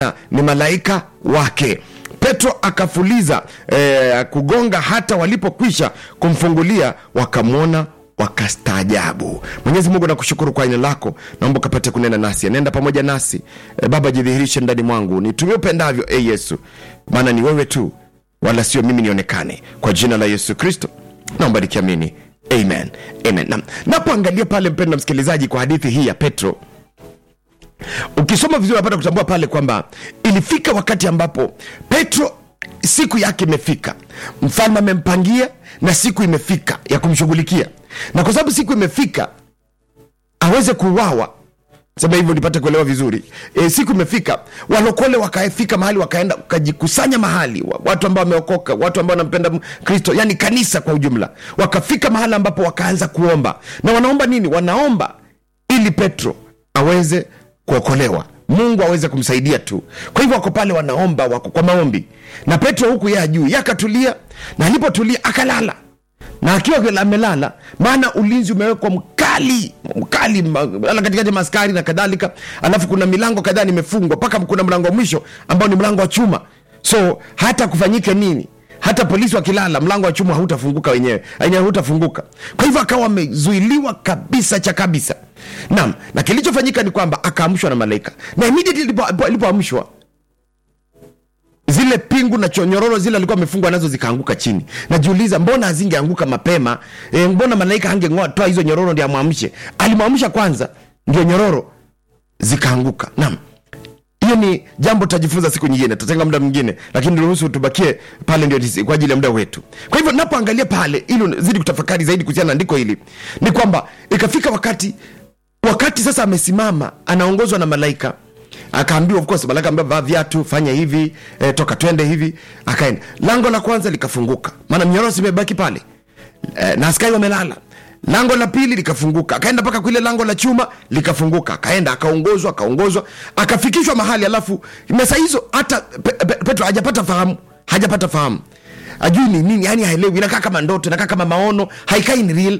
ni malaika wake petro akafuliza eh, kugonga hata walipokwisha kumfungulia wakamwona wakastaajabu mwenyezi mungu nakushukuru kwa aina lako naomba ukapate kunena nasi nenda pamoja nasi e, baba jidhihirishe ndani mwangu nitumie upendavyo e yesu maana ni wewe tu wala sio mimi nionekane kwa jina la yesu kristo naomba nikiamini amen amen Na- napoangalia pale mpenda msikilizaji kwa hadithi hii ya petro ukisoma vizuri unapata kutambua pale kwamba ilifika wakati ambapo petro siku yake imefika mfalme amempangia na siku imefika ya kumshughulikia na kwa sababu siku imefika aweze kuuawa sema hivyo nipate kuelewa vizuri e, siku imefika walokole wakafika mahali wakaenda wakajikusanya mahali wa- watu ambao wameokoka watu ambao wanampenda M- kristo yani kanisa kwa ujumla wakafika mahali ambapo wakaanza kuomba na wanaomba nini wanaomba ili petro aweze kuokolewa mungu aweze kumsaidia tu kwa hivyo wako pale wanaomba wako kwa maombi na petro huku ye ajuu ye akatulia na alipotulia akalala na akiwa vile amelala maana ulinzi umewekwa mkali mkali ma- ala katikati ya maskari na kadhalika alafu kuna milango kadhaa nimefungwa mpaka kuna mlango wa mwisho ambao ni mlango wa chuma so hata kufanyike nini hata polisi wakilala mlango wa chuma hautafunguka wenyewe wenyewe hautafunguka kwa hivyo akawa amezuiliwa kabisa cha kabisa naam na kilichofanyika ni kwamba akaamshwa na malaika na immediately alipo- alipoamshwa zile pingu na chonyororo zile alikuwa amefungwa nazo zikaanguka chini najiuliza mbona hazingeanguka mapema e, mbona malaika angeng'oa toa hizo nyororo ndi amwamshe alimwamsha kwanza ndio nyororo zikaanguka naam hiyo ni jambo tutajifunza siku nyingine tutatenga muda mwingine lakini ruhusu tubakie pale ndio tisi- kwa ajili ya muda wetu kwa hivyo napoangalia pale ili zidi kutafakari zaidi kuhusiana na andiko hili ni kwamba ikafika wakati wakati sasa amesimama anaongozwa na malaika akaambiwa of course malaika ambiwa vaa viatu fanya hivi eh, toka twende hivi akaenda lango la kwanza likafunguka maana mnyororo imebaki pale eh, na askari wamelala lango la pili likafunguka akaenda mpaka kwile lango la chuma likafunguka akaenda akaongozwa akaongozwa akafikishwa mahali alafu mesa hizo hata pe, pe, petro hajapata fahamu hajapata fahamu ajui ni nini yani haelewi inakaa kama ndoto inakaa kama maono haikai ni real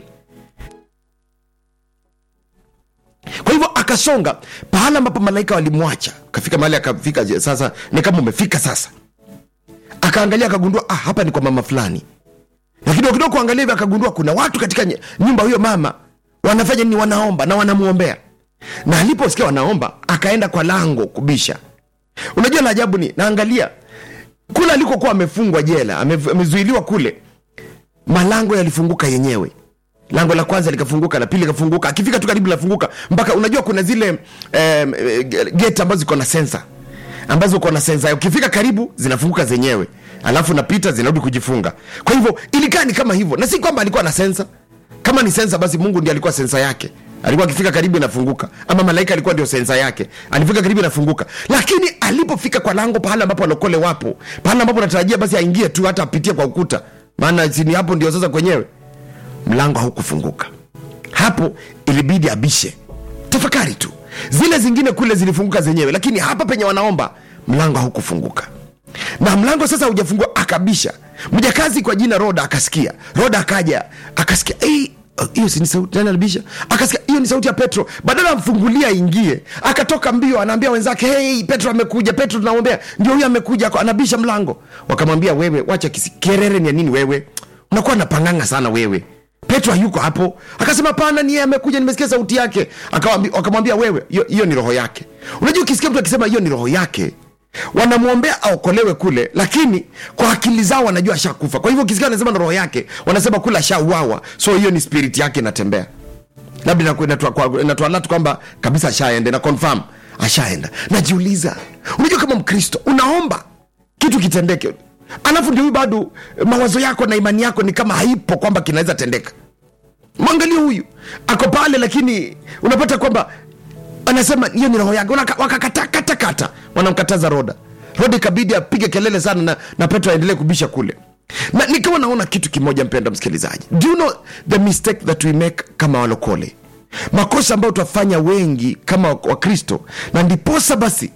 kwa hivyo akasonga pahala ambapo malaika walimwacha akafika mahali akafika je, sasa ni kama umefika sasa akaangalia akagundua ah, hapa ni kwa mama fulani na kidogo kidogo kuangalia hivi akagundua kuna watu katika ny- nyumba huyo mama wanafanya nini wanaomba na wanamwombea na aliposikia wanaomba akaenda kwa lango kubisha unajua la ajabu ni naangalia kule alikokuwa amefungwa jela ame- amezuiliwa kule malango yalifunguka yenyewe lango la kwanza likafunguka la pili likafunguka akifika tu karibu linafunguka mpaka unajua kuna zile eh, gate ambazo ziko na sensa ambazo uko na sensa ukifika karibu zinafunguka zenyewe alafu napita zinarudi kujifunga kwa hivyo ilikaa ni kama hivyo na si kwamba alikuwa na sensa kama ni sensa basi mungu ndi alikuwa sensa yake alikuwa akifika karibu inafunguka ama malaika alikuwa ndio sensa yake alifika karibu inafunguka lakini alipofika kwa lango pahala ambapo walokole wapo pahala ambapo natarajia basi aingie tu hata apitie kwa ukuta maana sini hapo ndio sasa kwenyewe mlango haukufunguka hapo ilibidi abishe tafakari tu zile zingine kule zilifunguka zenyewe lakini hapa penye wanaomba mlango haukufunguka na mlango sasa hujafungua akabisha mjakazi kwa jina roda akasikia roda akaja akasikia "Ei, hiyo si ni sauti nani alibisha akasikia hiyo ni sauti ya petro badala amfungulia aingie akatoka mbio anaambia wenzake hey, petro amekuja petro tunamwambia ndio huyo amekuja ako- anabisha mlango wakamwambia wewe wacha kisi kerere ni ya nini wewe unakuwa napanganga sana wewe petro hayuko hapo akasema pana ni yeye amekuja nimesikia sauti yake Akawambi- wakamwambia wewe hiyo hiyo ni roho yake unajua ukisikia mtu akisema hiyo ni roho yake wanamwombea aokolewe kule lakini kwa akili zao wanajua ashakufa kwa hivyo ukisikia wanasema na roho yake wanasema kule ashauawa so hiyo ni spirit yake inatembea labda inaku- inatua- kwa- inatualatu kwamba kabisa ashaenda na confirm ashaenda najiuliza unajua kama mkristo unaomba kitu kitendeke alafu ndio huyu bado mawazo yako na imani yako ni kama haipo kwamba kinaweza tendeka mwangalie huyu ako pale lakini unapata kwamba anasema hiyo ni roho yake Wanaka- wakakatakatakata wanamkataza roda roda ikabidi apige kelele sana na, na petro aendelee kubisha kule na nikawa naona kitu kimoja mpenda msikilizaji do you know the mistake that we make kama walokole makosa ambayo twafanya wengi kama wakristo na ndiposa basi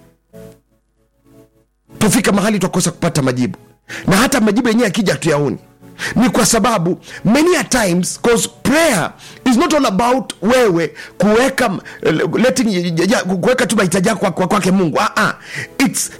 tufika mahali twakosa kupata majibu na hata majibu yenyewe akija hatuyaoni ni kwa sababu many a times cause prayer is not all about wewe kuweka letting ya- kuweka tu mahitaji yako kwa- kwa- kwake mungu ah, ah. its